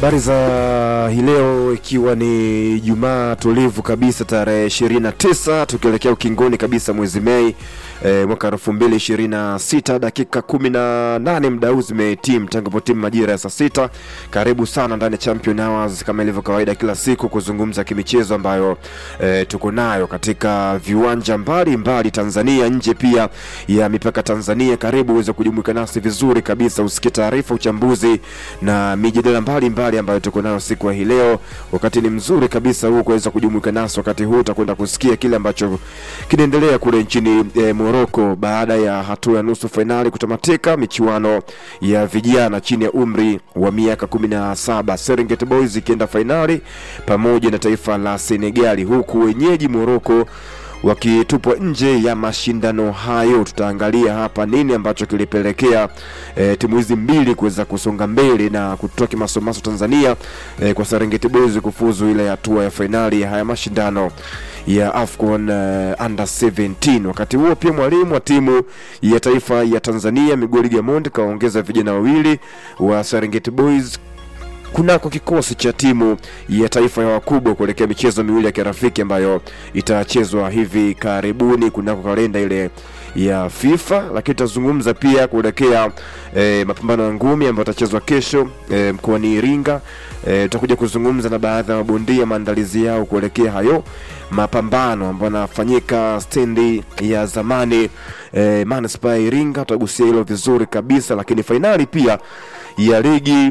Habari za hii leo, ikiwa ni Jumaa tulivu kabisa, tarehe 29 tukielekea ukingoni kabisa mwezi Mei e, mwaka 2026 dakika 18 muda huu zimetimu tangu timu majira ya saa sita. Karibu sana ndani ya Champion Hours kama ilivyo kawaida kila siku kuzungumza kimichezo ambayo e, tuko nayo katika viwanja mbalimbali mbali Tanzania, nje pia ya mipaka Tanzania. Karibu uweze kujumuika nasi vizuri kabisa, usikie taarifa, uchambuzi na mijadala mbalimbali ambayo tuko nayo siku ya hii leo. Wakati ni mzuri kabisa huu kuweza kujumuika nasi wakati huu, utakwenda kusikia kile ambacho kinaendelea kule nchini e, Morocco baada ya hatua ya nusu fainali kutamatika michuano ya vijana chini ya umri wa miaka 17 Serengeti Boys ikienda fainali pamoja na taifa la Senegali, huku wenyeji Morocco wakitupwa nje ya mashindano hayo. Tutaangalia hapa nini ambacho kilipelekea e, timu hizi mbili kuweza kusonga mbele na kutoa kimasomaso Tanzania e, kwa Serengeti Boys kufuzu ile hatua ya fainali ya haya mashindano ya AFCON uh, under 17. Wakati huo pia mwalimu wa timu ya taifa ya Tanzania Miguel Gamondi kawaongeza vijana wawili wa Serengeti Boys kunako kikosi cha timu ya taifa ya wakubwa kuelekea michezo miwili ya kirafiki ambayo itachezwa hivi karibuni kunako kalenda ile ya FIFA, lakini tutazungumza pia kuelekea e, mapambano ya ngumi ambayo atachezwa kesho e, mkoani Iringa. E, tutakuja kuzungumza na baadhi ya mabondia maandalizi yao kuelekea hayo mapambano ambayo yanafanyika stendi ya zamani e, manispaa ya Iringa. Tutagusia hilo vizuri kabisa, lakini fainali pia ya ligi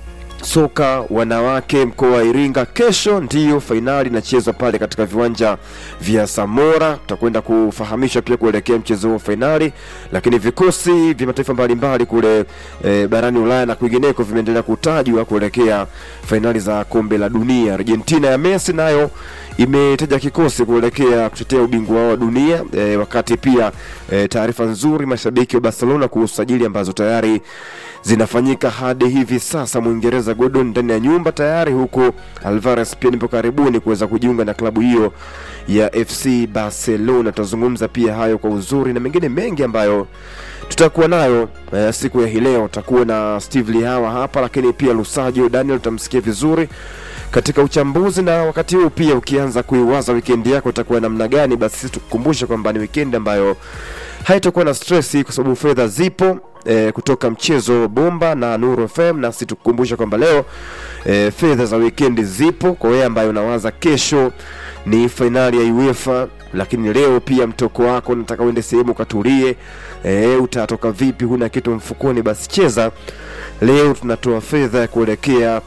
soka wanawake mkoa wa Iringa kesho ndiyo fainali inachezwa pale katika viwanja vya Samora. Tutakwenda kufahamisha pia kuelekea mchezo huo fainali, lakini vikosi vya mataifa mbalimbali kule e, barani Ulaya na kwingineko vimeendelea kutajwa kuelekea fainali za kombe la dunia. Argentina ya Messi nayo imetaja kikosi kuelekea kutetea ubingwa wao wa dunia e, wakati pia e, taarifa nzuri mashabiki wa Barcelona kuhusu sajili ambazo tayari zinafanyika hadi hivi sasa. Mwingereza Gordon ndani ya nyumba tayari, huko Alvarez pia nipo karibuni kuweza kujiunga na klabu hiyo ya FC Barcelona. Tutazungumza pia hayo kwa uzuri na mengine mengi ambayo tutakuwa nayo eh, siku ya hii leo. Tutakuwa na Steve Lihawa hapa, lakini pia Lusajo Daniel utamsikia vizuri katika uchambuzi, na wakati huu pia ukianza kuiwaza weekend yako itakuwa namna gani, basi sisi tukukumbushe kwamba ni weekend ambayo haitakuwa na stress kwa sababu fedha zipo e, kutoka mchezo bomba na Nuru FM, na sisi tukukumbusha kwamba leo e, fedha za weekend zipo kwa wewe ambaye unawaza kesho ni fainali ya UEFA, lakini leo pia mtoko wako unataka uende sehemu ukatulie, e, utatoka vipi? Huna kitu mfukoni, basi cheza leo. Tunatoa fedha ya kuelekea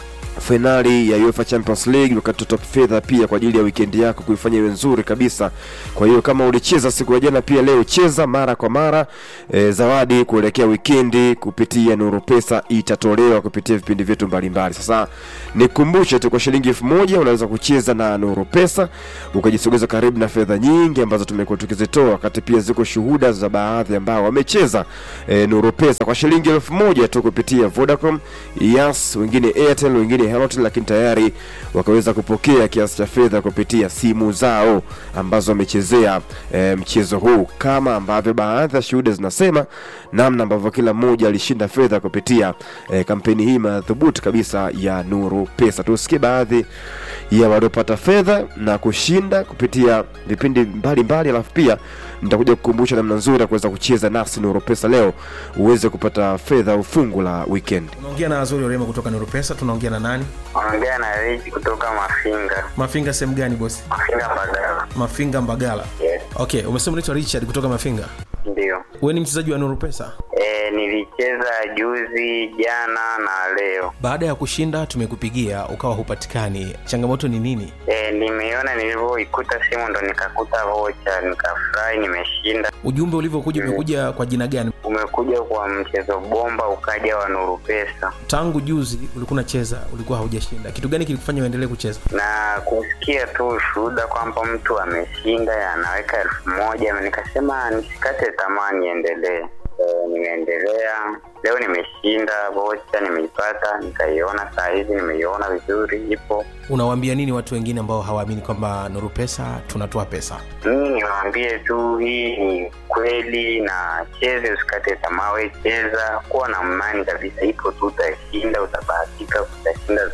fainali ya UEFA Champions League, wakatoa fedha pia kwa ajili ya weekend yako kuifanya iwe nzuri kabisa. Kwa hiyo kama ulicheza siku ya jana, pia leo cheza mara kwa mara. E, zawadi kuelekea weekend kupitia Nuru Pesa itatolewa kupitia vipindi vyetu mbalimbali. Sasa nikumbushe tu, kwa shilingi elfu moja unaweza kucheza na Nuru Pesa ukajisogeza karibu na fedha nyingi ambazo tumekuwa tukizitoa, wakati pia ziko shuhuda za baadhi ambao wamecheza e, Nuru Pesa kwa shilingi elfu moja tu kupitia Vodacom, Yas, wengine Airtel, wengine Halotel, lakini tayari wakaweza kupokea kiasi cha fedha kupitia simu zao ambazo wamechezea e, mchezo huu, kama ambavyo baadhi ya shuhuda zinasema namna ambavyo kila mmoja alishinda fedha kupitia e, kampeni hii madhubuti kabisa ya Nuru Pesa. Tusikie baadhi ya waliopata fedha na kushinda kupitia vipindi mbalimbali, alafu pia nitakuja kukumbusha namna nzuri ya kuweza kucheza nasi Nuru Pesa leo uweze kupata fedha ufungu la weekend. Unaongea na Azuri Orema kutoka Nuru Pesa. Tunaongea na nani? Ongea na Rich kutoka Mafinga. Mafinga sehemu gani bosi? Mafinga Mbagala. Mafinga Mbagala. Yes, Okay, umesema unaitwa Richard kutoka Mafinga. ndio. Wewe ni mchezaji wa Nuru Pesa. E, nilicheza juzi, jana na leo. Baada ya kushinda tumekupigia ukawa hupatikani, changamoto ni nini? E, nimeiona nilivyoikuta simu ndo nikakuta vocha, nikafurahi, nimeshinda. Ujumbe ulivyokuja umekuja kwa jina gani? Umekuja kwa mchezo bomba, ukaja wa Nuru Pesa Tangu juzi ulikuwa unacheza, ulikuwa haujashinda. Kitu gani kilikufanya uendelee kucheza? na kusikia tu ushuhuda kwamba mtu ameshinda anaweka elfu moja nikasema nisikate tamaa, niendelee. E, nimeendelea leo, nimeshinda vocha, nimeipata, nikaiona saa hizi, nimeiona vizuri, ipo Unawaambia nini watu wengine ambao hawaamini kwamba Nuru Pesa tunatoa pesa? mimi niwaambie tu hii ni kweli na cheze usikate tamaa we cheza kuwa na imani kabisa ipo tu utashinda utabahatika utashinda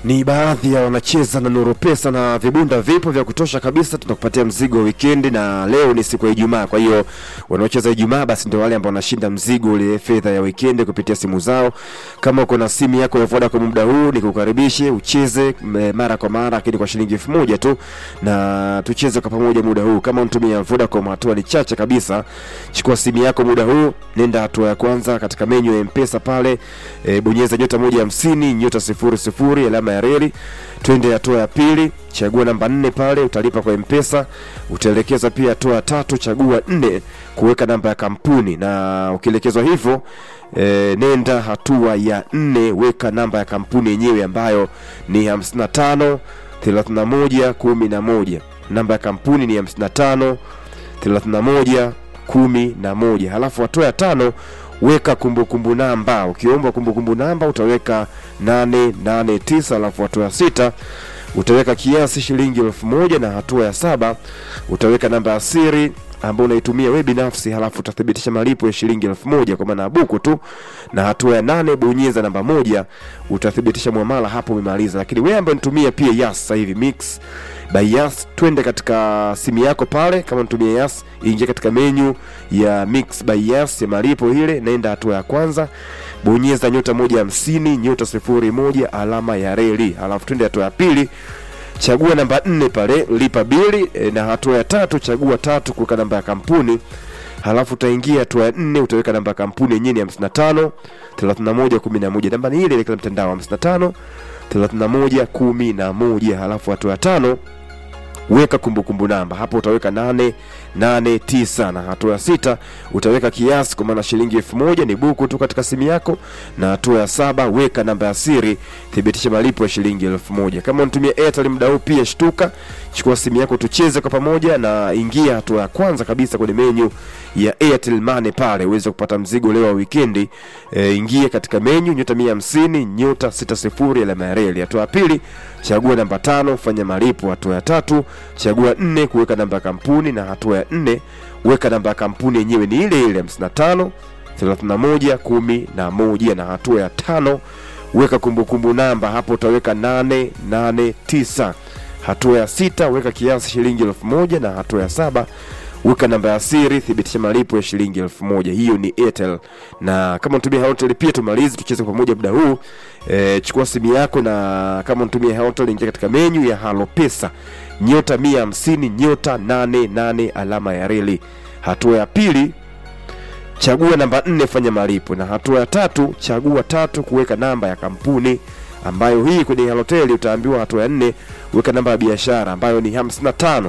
ni baadhi ya wanacheza na Nuru Pesa na vibunda vipo vya kutosha kabisa. Tunakupatia mzigo wa wikendi, na leo ni siku ya Ijumaa. Kwa hiyo wanaocheza Ijumaa basi ndio wale ambao wanashinda mzigo ule fedha ya wikendi kupitia simu zao. Kama uko na simu yako ya Vodacom muda huu, nikukaribishe ucheze m- mara kwa mara, lakini kwa shilingi elfu moja tu, na tucheze kwa pamoja muda huu. Kama unatumia Vodacom, hatua ni chache kabisa. Chukua simu yako muda huu, nenda hatua ya kwanza katika menyu ya M-Pesa pale, e, bonyeza nyota moja hamsini nyota sifuri sifuri alama ya reli, twende hatua ya pili, chagua namba nne pale, utalipa kwa M-Pesa. Utaelekeza pia hatua ya tatu, chagua nne kuweka namba ya kampuni, na ukielekezwa hivyo e, nenda hatua ya nne, weka namba ya kampuni yenyewe ambayo ni 55 31 11. Namba ya kampuni ni 55 31 11. Halafu hatua ya tano weka kumbukumbu namba. Ukiomba kumbukumbu namba utaweka 889. Halafu hatua ya sita utaweka kiasi shilingi elfu moja na hatua ya saba utaweka namba ya siri ambayo unaitumia wewe binafsi, halafu utathibitisha malipo ya shilingi elfu moja kwa maana ya buku tu, na hatua ya nane bonyeza namba moja, utathibitisha mwamala, hapo umemaliza. Lakini wewe ambaye unatumia pia Yas sasa hivi Mix by Yas, twende katika simu yako pale, kama unatumia Yas, ingia katika menyu ya Mix by Yas ya malipo ile, naenda hatua ya kwanza, bonyeza nyota moja hamsini nyota sifuri moja alama ya reli, halafu twende hatua ya pili chagua namba nne pale lipa bili e, na hatua ya tatu chagua tatu kuweka namba ya kampuni halafu utaingia hatua ya nne utaweka namba ya kampuni yenyewe ni 55 31 11 namba ni ile ile kila mtandao 55 31 11 halafu hatua ya tano weka kumbukumbu namba hapo utaweka nane nane tisa na hatua ya sita utaweka kiasi kwa maana shilingi elfu moja ni buku tu katika simu yako na hatua ya saba weka namba ya siri thibitisha malipo ya shilingi elfu moja kama unatumia airtel muda huu pia shtuka chukua simu yako tucheze kwa pamoja na ingia hatua ya kwanza kabisa kwenye menyu ya airtel money pale uweze kupata mzigo leo wa wikendi e, ingia katika menyu nyota mia hamsini nyota sita sifuri alama ya reli hatua ya pili chagua namba tano fanya malipo hatua ya tatu chagua nne kuweka namba ya kampuni na hatua ya nne weka namba ya kampuni yenyewe ni ile ile 55 31 11 na hatua ya tano weka kumbukumbu namba hapo utaweka 889 hatua ya sita weka kiasi shilingi elfu moja na hatua ya saba weka namba ya siri thibitisha malipo ya shilingi elfu moja hiyo ni airtel na kama unatumia Halotel pia tumalize tucheze kwa pamoja muda huu e, chukua simu yako na kama unatumia Halotel ingia katika menyu ya halo pesa nyota mia hamsini nyota nane nane alama ya reli hatua ya pili chagua namba nne fanya malipo na hatua ya tatu chagua tatu kuweka namba ya kampuni ambayo hii kwenye Halotel utaambiwa hatua ya nne weka namba ya biashara ambayo ni 55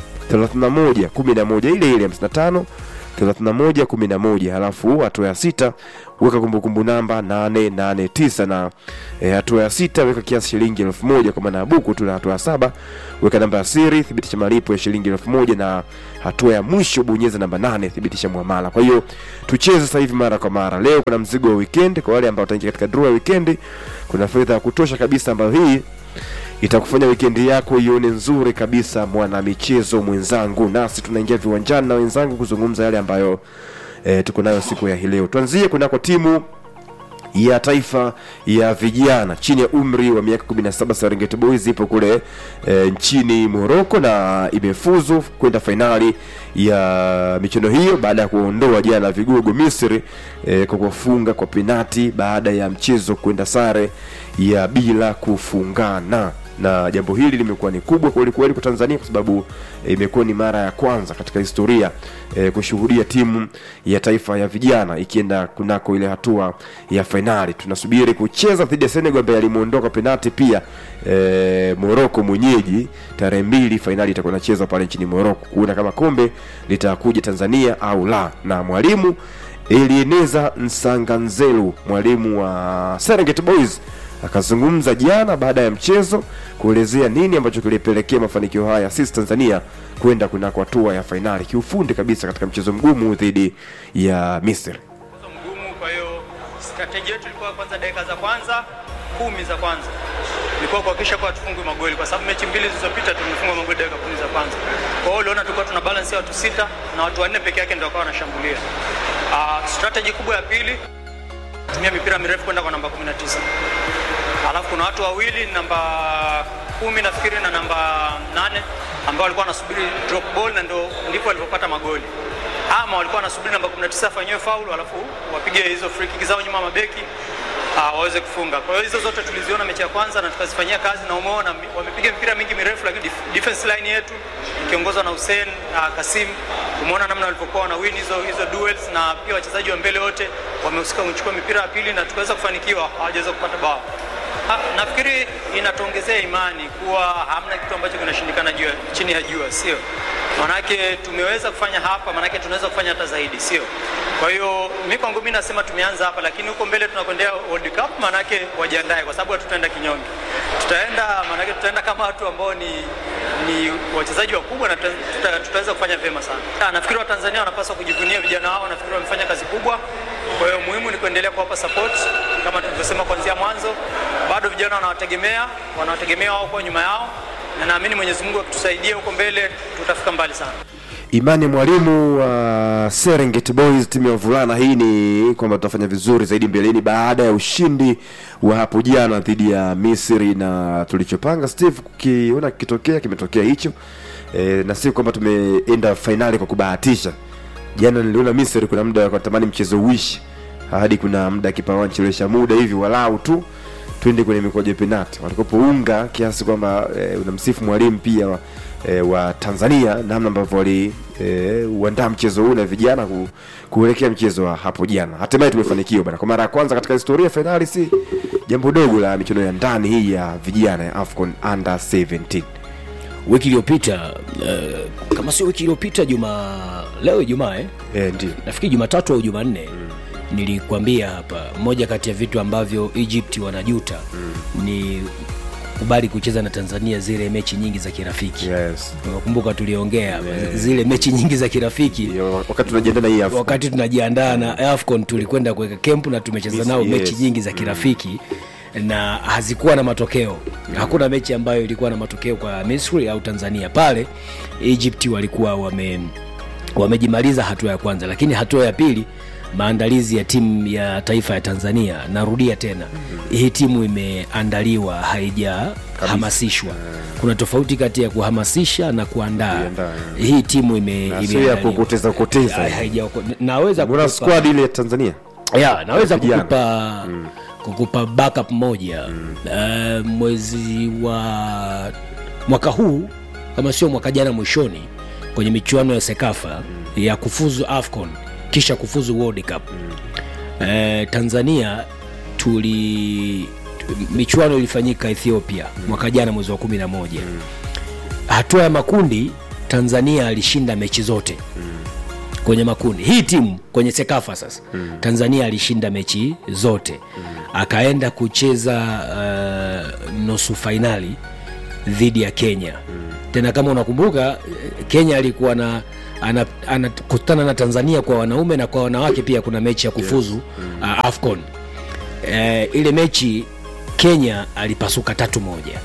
31 11 ile ile 55 31 11 halafu hatua ya sita weka kumbukumbu namba 889 na e, hatua ya sita weka kiasi shilingi elfu moja kwa maana ya buku tu na hatua ya saba weka namba ya siri thibitisha malipo ya shilingi elfu moja na hatua ya mwisho bonyeza namba nane thibitisha muamala kwa hiyo tucheze sasa hivi mara kwa mara leo kuna mzigo wa weekend kwa wale ambao wataingia katika draw ya weekend kuna fedha ya kutosha kabisa ambayo hii itakufanya wikendi yako ione nzuri kabisa mwana michezo mwenzangu nasi tunaingia viwanjani na wenzangu kuzungumza yale ambayo e, tuko nayo siku ya hii leo tuanzie kunako timu ya taifa ya vijana chini ya umri wa miaka 17 Serengeti Boys ipo kule e, nchini Morocco na imefuzu kwenda fainali ya michuano hiyo baada ya kuondoa jana vigogo Misri e, kwa kufunga kwa penati baada ya mchezo kwenda sare ya bila kufungana na jambo hili limekuwa ni kubwa kweli kweli kwa Tanzania kwa sababu eh, imekuwa ni mara ya kwanza katika historia e, kushuhudia timu ya taifa ya vijana ikienda kunako ile hatua ya fainali. Tunasubiri kucheza dhidi ya Senegal ambaye alimuondoka penati pia e, Morocco mwenyeji tarehe mbili, fainali itakuwa inachezwa pale nchini Morocco kuona kama kombe litakuja Tanzania au la, na mwalimu Elieneza Nsanganzelu mwalimu wa Serengeti Boys akazungumza jana baada ya mchezo kuelezea nini ambacho kilipelekea mafanikio haya sisi Tanzania kwenda kunako hatua ya fainali kiufundi kabisa katika mchezo mgumu dhidi ya Misri. mchezo mgumu. Kwa hiyo strategy yetu ilikuwa kwanza, dakika za kwanza kumi za kwanza ilikuwa kuhakikisha kuwa tufungwe magoli, kwa sababu mechi mbili zilizopita tumefunga magoli dakika kumi za kwanza. Kwa hiyo uliona tulikuwa tuna balance ya watu sita na watu wanne peke yake ndio wakawa wanashambulia. Uh, strategy kubwa ya pili tumia mipira mirefu kwenda kwa namba 19 alafu kuna kuna watu wawili namba kumi nafikiri na namba nane ambao walikuwa wanasubiri drop ball na ndo ndipo walipopata magoli ama walikuwa wanasubiri namba 19 afanyiwe faulu alafu wapige hizo free kick zao nyuma ya mabeki uh, waweze kufunga. Kwa hiyo hizo zote tuliziona mechi ya kwanza na tukazifanyia kazi, na umeona mi- wamepiga mipira mingi mirefu, lakini dif- defense line yetu ikiongozwa na Hussein uh, Kasim, umeona namna walivyokuwa wana win hizo hizo duels, na pia wachezaji wa mbele wote wamehusika kuchukua mipira ya pili na tukaweza kufanikiwa, hawajaweza kupata bao. Ha, nafikiri inatuongezea imani kuwa hamna kitu ambacho kinashindikana juu ya- chini ya jua, sio? Manake tumeweza kufanya hapa, manake tunaweza kufanya hata zaidi, sio? Kwa hiyo mi kwangu mi nasema tumeanza hapa, lakini huko mbele tunakwendea World Cup, manake wajiandae, kwa sababu hatutaenda kinyonge. Tutaenda manake tutaenda kama watu ambao ni ni wachezaji wakubwa na tuta- tuta- tutaweza kufanya vyema sana. Ah, Nafikiri Watanzania wanapaswa kujivunia vijana wao, nafikiri wamefanya kazi kubwa. Kwa hiyo muhimu ni kuendelea kuwapa support kama tulivyosema kuanzia mwanzo. Bado vijana wanawategemea, wanawategemea wao kwa nyuma yao, na naamini Mwenyezi Mungu akitusaidia huko mbele tutafika mbali sana. Imani mwalimu wa Serengeti Boys timu ya wavulana hii ni kwamba tutafanya vizuri zaidi mbeleni baada ya ushindi wa hapo jana dhidi ya Misri, na tulichopanga Steve kukiona kikitokea kimetokea hicho e, na si kwamba tumeenda fainali kwa kubahatisha. Jana niliona Misri kuna muda wakatamani mchezo uishi hadi kuna muda kipawa nchelewesha muda hivi walau tu twende kwenye mikojo ya penati walikopounga kiasi kwamba e, unamsifu mwalimu pia wa, e, wa Tanzania namna ambavyo wali e, uandaa mchezo huu na vijana ku, kuelekea mchezo wa hapo jana. Hatimaye tumefanikiwa bana, kwa mara ya kwanza katika historia ya fainali, si jambo dogo la michuano ya ndani hii ya vijana ya AFCON under 17. wiki iliyopita uh, kama sio wiki iliyopita juma leo ijumaa eh? E, ndio nafikiri jumatatu au jumanne mm. nilikwambia hapa moja kati ya vitu ambavyo egypt wanajuta mm. ni kubali kucheza na tanzania zile mechi nyingi za kirafiki yes. unakumbuka tuliongea hapa, zile mechi nyingi za kirafiki Ndio, wakati tunajiandaa na hii AFCON. wakati tunajiandaa na afcon tulikwenda kuweka kempu na tumecheza Yes, nao yes. mechi nyingi za kirafiki na hazikuwa na matokeo hakuna mechi ambayo ilikuwa na matokeo kwa misri au tanzania pale egypt walikuwa wame wamejimaliza hatua ya kwanza lakini hatua ya pili maandalizi ya timu ya taifa ya tanzania narudia tena hii timu imeandaliwa haijahamasishwa kuna tofauti kati ya kuhamasisha na kuandaa Kuiandaa, hii timu ime, Na sio ya imeandaliwa. kukoteza koteza. Hai- haijako- naweza Mbona kukupa- squad ile ya Tanzania ya naweza vijana. kukupa kukupa backup moja uh, mwezi wa mwaka huu kama sio mwaka jana mwishoni kwenye michuano ya sekafa ya kufuzu afcon kisha kufuzu world cup uh, tanzania tuli michuano ilifanyika ethiopia mwaka jana mwezi wa kumi na moja hatua ya makundi tanzania alishinda mechi zote kwenye makundi hii timu kwenye sekafa sasa mm. tanzania alishinda mechi zote mm. akaenda kucheza uh, nusu fainali dhidi ya kenya mm. tena kama unakumbuka eh, kenya alikuwa na anakutana ana, anakutana na tanzania kwa wanaume na kwa wanawake pia kuna mechi ya kufuzu yes. mm. uh, afcon uh, ile mechi kenya alipasuka tatu moja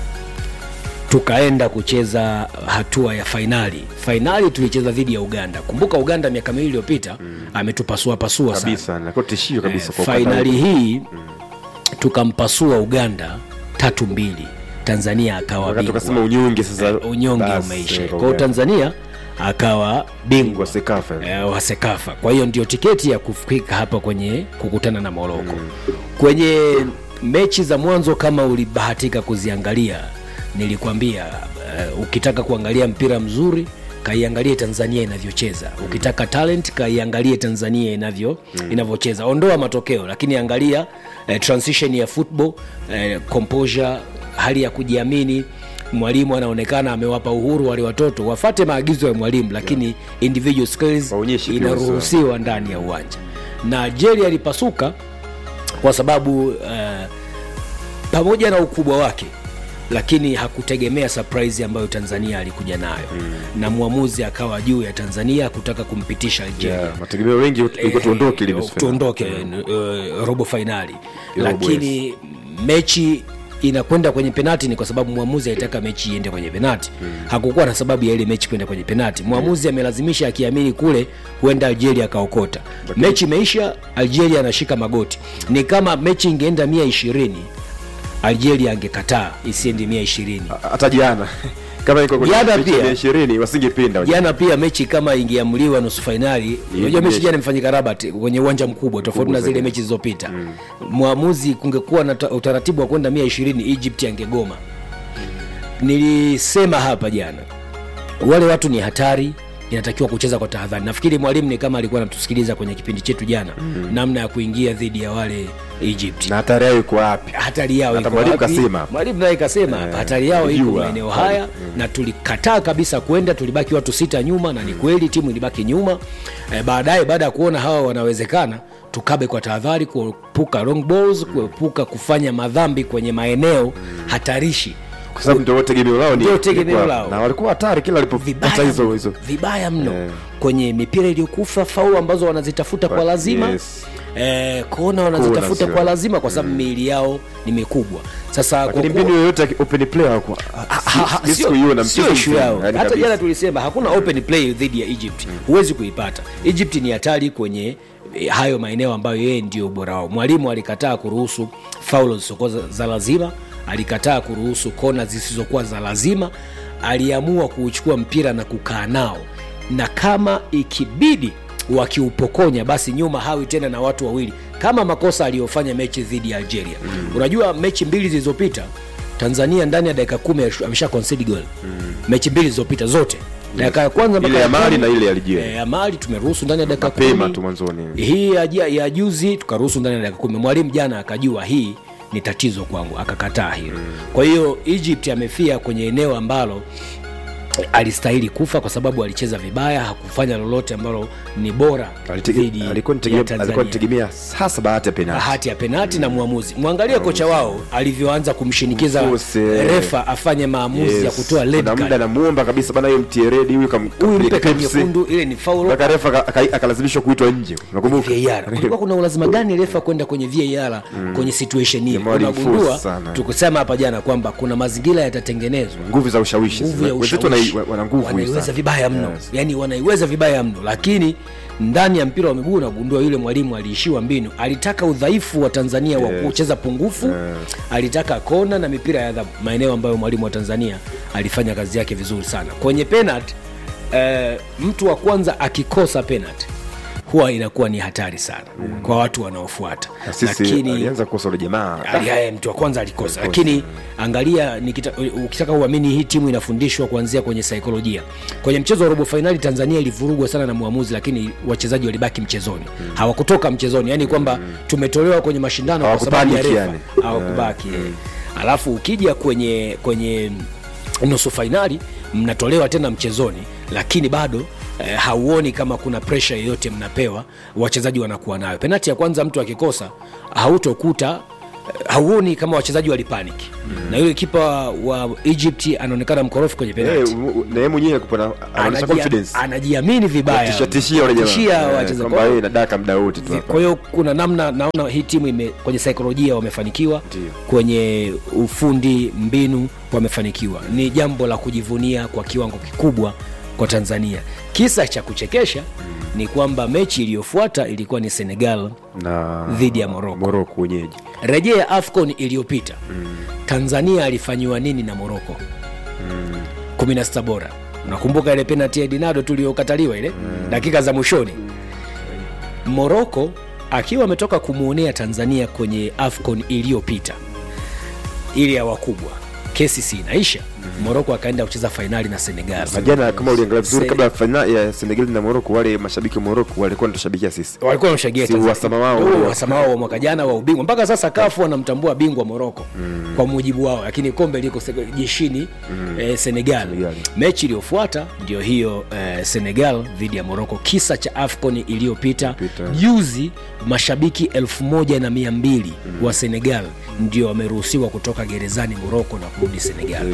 tukaenda kucheza hatua ya fainali fainali tulicheza dhidi ya uganda kumbuka uganda miaka miwili iliyopita mm. ametupasua pasua sana kabisa, na kwa tishio kabisa kwa fainali ukanda huu. hii tukampasua uganda tatu mbili tanzania akawa wakati bingwa tukasema unyonge sasa, Eh, unyonge basi, umeisha eh, kwa hiyo tanzania akawa bingwa Bingwa Sekafa. eh, wa sekafa kwa hiyo ndio tiketi ya kufika hapa kwenye kukutana na moroko mm. kwenye mechi za mwanzo kama ulibahatika kuziangalia nilikwambia uh, ukitaka kuangalia mpira mzuri kaiangalie tanzania inavyocheza ukitaka talent kaiangalie tanzania inavyo mm. inavyocheza ondoa matokeo lakini angalia eh, transition ya football eh, composure hali ya kujiamini mwalimu anaonekana amewapa uhuru wale watoto wafate maagizo ya mwalimu lakini yeah. individual skills Waonyeshe pia inaruhusiwa ndani ya uwanja na jeri alipasuka kwa sababu uh, pamoja na ukubwa wake lakini hakutegemea surprise ambayo tanzania alikuja nayo mm. na mwamuzi akawa juu ya tanzania kutaka kumpitisha algeria Yeah, mategemeo wengi tulikuwa tuondoke ile nusu finali. tuondoke uh, robo fainali Robo, lakini mechi inakwenda kwenye penati ni kwa sababu mwamuzi alitaka mechi iende kwenye penati mm. hakukuwa na sababu ya ile mechi kwenda kwenye penati mwamuzi amelazimisha akiamini kule huenda algeria akaokota mechi imeisha algeria anashika magoti ni kama mechi ingeenda mia ishirini algeria angekataa isiendi mia ishirini hata jana kama iko kwenye Jana mechi ya pia. mia ishirini wasingepinda jana pia mechi kama ingeamuliwa nusu fainali unajua mechi mechi. jana imefanyika rabat kwenye uwanja mkubwa tofauti na zile zaidi. mechi zilizopita mwamuzi kungekuwa na ta- utaratibu wa kwenda mia ishirini egypt angegoma nilisema hapa jana wale watu ni hatari inatakiwa kucheza kwa tahadhari nafikiri mwalimu ni kama alikuwa anatusikiliza kwenye kipindi chetu jana mm. namna ya kuingia dhidi ya wale egypt na hatari yao iko wapi hatari yao Hata iko mwalimu wapi? kasema. mwalimu naye kasema hatari yao iko kujua. maeneo haya na tulikataa kabisa kwenda tulibaki watu sita nyuma na ni kweli timu ilibaki nyuma e, baadaye baada ya kuona hawa wanawezekana tukabe kwa tahadhari kuepuka long balls kuepuka kufanya madhambi kwenye maeneo hatarishi kwa sababu ndio tegemeo lao ni Ndio tegemeo ilikuwa- lao. na walikuwa hatari kila walipopata vibaya hizo mno, hizo vibaya mno Eh. kwenye mipira iliyokufa faul ambazo wanazitafuta kwa lazima Yes. eh, kona wanazitafuta sio. kwa lazima kwa sababu miili yao ni mikubwa sasa kwa lakini kuwa- mbinu yoyote ya open play hawakuwa Ha- ha- si- sio- sikuiona sio mchezo issue mzima, yao yani hata kabisa. jana tulisema hakuna open play dhidi ya egypt huwezi kuipata egypt ni hatari kwenye eh, hayo maeneo ambayo yeye ndio ubora wao mwalimu alikataa kuruhusu faulo zisizokuwa za- za lazima alikataa kuruhusu kona zisizokuwa za lazima aliamua kuuchukua mpira na kukaa nao na kama ikibidi wakiupokonya basi nyuma hawi tena na watu wawili kama makosa aliyofanya mechi dhidi ya algeria mm. unajua mechi mbili zilizopita tanzania ndani ya dakika kumi amesha concede goal mm. mechi mbili zilizopita zote dakika ya kwanza mpaka ile ya ya mali kumi, na ile ya Algeria. eh, ya mali tumeruhusu ndani ya dakika mapema kumi. tu mwanzoni hii ya, ja- ya juzi tukaruhusu ndani ya dakika kumi mwalimu jana akajua hii ni tatizo kwangu akakataa hilo kwa hiyo egypt amefia kwenye eneo ambalo alistahili kufa kwa sababu alicheza vibaya hakufanya lolote ambalo ni bora Alitege- dhidi alikuwa ya nitegemea- Tanzania alikuwa nitegemea hasa bahati ya penalti bahati ya penati na mwamuzi mwangalie kocha wao alivyoanza kumshinikiza Mfuse, eh. refa afanye maamuzi ya kutoa red kuna muda card. namuomba kabisa bana hiyo mtie redi huyu kam- huyu kampeleka mpe kadi Pepsi. nyekundu ile ni faul mpaka refa aka- aka- akalazimishwa kuitwa nje unakumbuka VAR. kulikuwa kuna ulazima gani refa kwenda kwenye VAR kwenye situation hii Jamaa walimforce unagundua sana. tukusema hapa jana kwamba kuna mazingira yatatengenezwa nguvu za ushawishi nguvu ya wenzetu ushawishi wana- wana nguvu hii wanaiweza sana. vibaya mno Yes. yani wanaiweza vibaya mno lakini ndani ya mpira wa miguu unagundua yule mwalimu aliishiwa mbinu alitaka udhaifu wa tanzania wa Yes. kucheza pungufu alitaka kona na mipira ya adhabu maeneo ambayo mwalimu wa tanzania alifanya kazi yake vizuri sana kwenye penalty eh, mtu wa kwanza akikosa penalty huwa inakuwa ni hatari sana mm. kwa watu wanaofuata Na sisi alianza kukosa ule jamaa Ali- haya, mtu wa kwanza alikosa lakini angalia nikita, ukitaka uamini hii timu inafundishwa kuanzia kwenye saikolojia kwenye mchezo wa robo fainali tanzania ilivurugwa sana na mwamuzi lakini wachezaji walibaki mchezoni mm. hawakutoka mchezoni yani kwamba mm. tumetolewa kwenye mashindano kwa sababu ya Hawakupanic refa yani. hawakubaki mm. alafu ukija kwenye kwenye nusu fainali mnatolewa tena mchezoni lakini bado eh, hauoni kama kuna presha yoyote mnapewa wachezaji wanakuwa nayo penati ya kwanza mtu akikosa hautokuta eh, hauoni kama wachezaji walipaniki mm. na yule kipa wa egypt anaonekana mkorofi kwenye penati Eh, u- u- na yeye mwenyewe alikuwa na- anaonyesha Anajia- confidence anajiamini vibaya Tishia- tishia wale jamaa. Tishia Eh, wachezaji. kwamba Kwa hiyo- yeye inadaka muda wote tu Vi- hapa. kwa hiyo kuna namna naona hii timu ime, kwenye saikolojia wamefanikiwa Ndio. kwenye ufundi mbinu wamefanikiwa ni jambo la kujivunia kwa kiwango kikubwa kwa tanzania kisa cha kuchekesha ni kwamba mechi iliyofuata ilikuwa ni senegal na dhidi ya Morocco. Morocco wenyeji rejea afcon iliyopita tanzania alifanyiwa nini na moroko mm. 16 bora unakumbuka ile penalti ya dinado tuliyokataliwa ile mm. dakika za mwishoni moroko akiwa ametoka kumwonea tanzania kwenye afcon iliyopita ile ya wakubwa kesi si inaisha moroko akaenda kucheza fainali na senegal na jana kama uliangalia vizuri Se- kabla ya fainali ya Senegal na Morocco wale mashabiki wa Morocco walikuwa wanatushabikia sisi walikuwa wameshagia Si Tanzania. uhasama wao. Huo uhasama wao wa mwaka jana wa ubingwa mpaka sasa kafu wanamtambua bingwa moroko mm. kwa mujibu wao lakini kombe liko se- jeshini mm. eh, senegal. Senegal. mechi iliyofuata ndio hiyo eh, senegal dhidi ya moroko kisa cha afcon iliyopita Iliyopita. juzi mashabiki elfu moja na mia mbili mm. wa senegal ndio wameruhusiwa kutoka gerezani moroko na kurudi senegal Yes, wala- juzi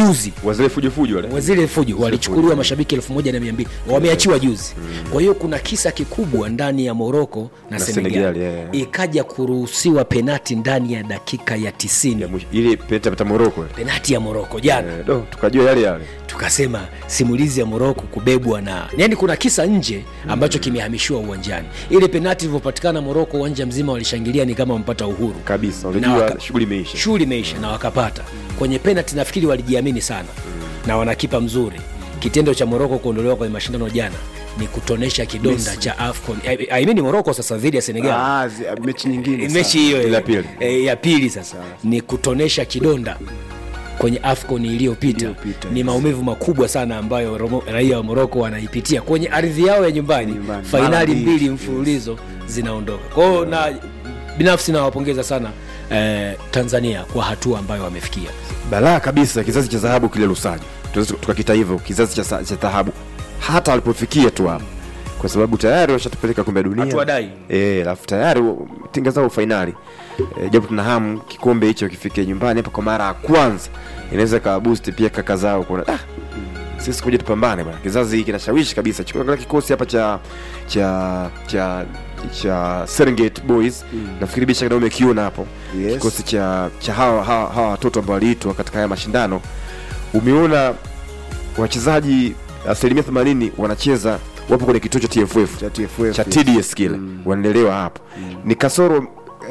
juzi wazile fujofujo wale wazile fujo walichukuliwa mashabiki elfu moja na mia mbili wameachiwa juzi kwa hiyo kuna kisa kikubwa ndani ya moroko na, Na senegal, Senegal, yeah, yeah. ikaja kuruhusiwa penati ndani ya dakika ya tisini Ya mwisho. ile peta peta moroko penati ya moroko jana Eh, do tukajua yale yale tukasema simulizi ya moroko kubebwa na yani kuna kisa nje ambacho kimehamishiwa uwanjani ile penati ilivyopatikana moroko uwanja mzima walishangilia ni kama wamepata uhuru kabisa Na unajua waka- shughuli imeisha shughuli imeisha na wakapata kwenye penalti nafikiri walijiamini sana na wanakipa mzuri kitendo cha moroko kuondolewa kwenye mashindano jana ni kutonesha kidonda cha afcon I- I mean moroko sasa dhidi ya senegal Ah, zi- mechi nyingine mechi sasa. hiyo Ile ya eh, pili. eh, ya pili sasa ni kutonesha kidonda kwenye afcon iliyopita Iliyopita, ni yes. maumivu makubwa sana ambayo Romo- raia wa moroko wanaipitia kwenye ardhi yao ya nyumbani Nyumbani. Mara fainali mbili, mbili yes. mfululizo zinaondoka kwao na binafsi nawapongeza sana eh, tanzania kwa hatua ambayo wamefikia balaa kabisa kizazi cha dhahabu kile lusaji tunaweza tukakita hivyo kizazi cha sa- cha dhahabu hata walipofikia tu hapo kwa sababu tayari washatupeleka kombe la dunia Hatuwadai. Eh, alafu tayari wa- tinga zao fainali e, japo tuna hamu kikombe hicho kifike nyumbani hapa kwa mara ya kwanza inaweza kawa boost pia kaka zao kuona ah, sisi kuja tupambane bwana kizazi hiki kinashawishi kabisa chukua kikosi hapa cha cha cha cha Serengeti Boys nafikiri bicha kidogo umekiona hapo Yes. kikosi cha cha hawa hawa hawa watoto ambao waliitwa katika haya mashindano umeona wachezaji asilimia 80 wanacheza wapo kwenye kituo cha TFF Cha TFF, cha yes. TDS kile wanaendelewa hapo ni kasoro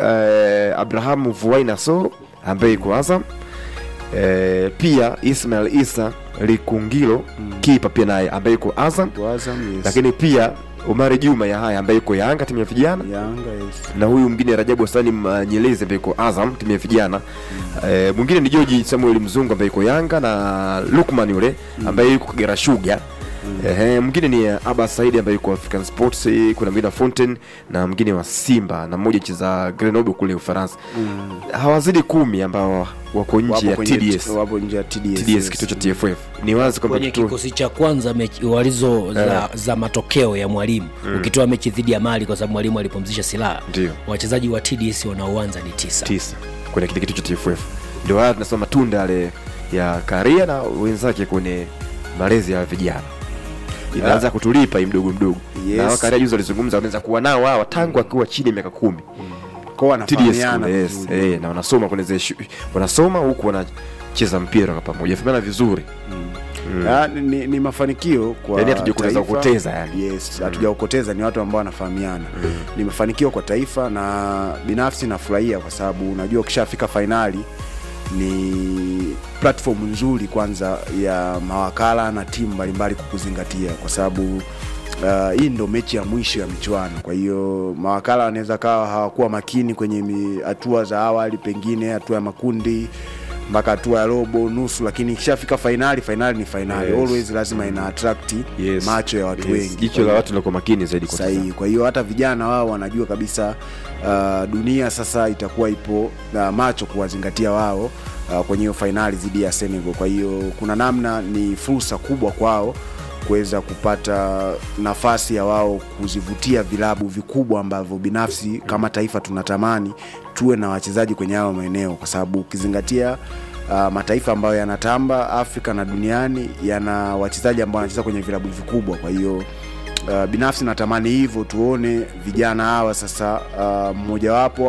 eh, Abrahamu Vuai Nasoro ambaye iko Azam eh, pia Ismail Isa Likungilo kipa pia naye ambaye iko Azam Kwa Azam, yes. lakini pia Omari Juma ya haya ambaye iko Yanga timu ya vijana Yanga, yes. na huyu mwingine Rajabu Salim uh, Nyelezi ambaye iko Azam timu ya vijana eh, mwingine ni George Samuel Mzungu ambaye iko Yanga na Lukman yule ambaye yuko Kagera Sugar Ehe, mwingine ni uh, Aba Saidi ambaye yuko African Sports, eh, kuna mwingine wa Fontaine na mwingine wa Simba na mmoja cheza Grenoble kule Ufaransa. Hawazidi kumi ambao wako nje Wapo ya kwenye- TDS. wapo nje ya TDS, TDS yes. kituo cha TFF. Ni wazi kwamba kwenye kituo kikosi cha kwanza mechi, walizo za, za matokeo ya mwalimu ukitoa mechi dhidi ya mali kwa sababu mwalimu alipumzisha silaha Ndio. wachezaji wa tds wanaoanza ni tisa tisa kwenye kile kituo cha TFF. Ndio haya tunasema matunda yale ya Karia na wenzake kwenye malezi ya vijana inaanza kutulipa hii mdogo mdogo Yes. na hawa Karia juzi walizungumza wanaweza kuwa nao hawa tangu akiwa chini ya miaka kumi Kwa TDS wanafahamiana kule, yes, vizuri. eh, na wanasoma kwenye zile shu- wanasoma huku wanacheza mpira kwa pamoja fahamiana vizuri Ah, ni, ni mafanikio kwa Yaani hatujakuweza taifa. kupoteza, yani. yes hatujaokoteza ni watu ambao wanafahamiana ni mafanikio kwa taifa na binafsi nafurahia kwa sababu unajua ukishafika fainali ni platform nzuri kwanza ya mawakala na timu mbalimbali kukuzingatia kwa sababu uh, hii ndo mechi ya mwisho ya michuano kwa hiyo mawakala wanaweza kawa hawakuwa makini kwenye mi- hatua za awali pengine hatua ya makundi mpaka hatua ya robo nusu lakini ikishafika fainali fainali ni fainali Yes. always lazima ina attract Yes. macho ya watu Yes. wengi jicho la watu linakuwa makini zaidi kwa sahihi kwa hiyo hata vijana wao wanajua kabisa uh, dunia sasa itakuwa ipo uh, macho kuwazingatia wao uh, kwenye hiyo fainali dhidi ya Senegal. Kwa hiyo kuna namna ni fursa kubwa kwao kuweza kupata nafasi ya wao kuzivutia vilabu vikubwa ambavyo binafsi kama taifa tunatamani tuwe na wachezaji kwenye hayo maeneo, kwa sababu ukizingatia uh, mataifa ambayo yanatamba Afrika na duniani yana wachezaji ambao wanacheza kwenye vilabu vikubwa. Kwa hiyo uh, binafsi natamani hivyo tuone vijana hawa sasa uh, mmojawapo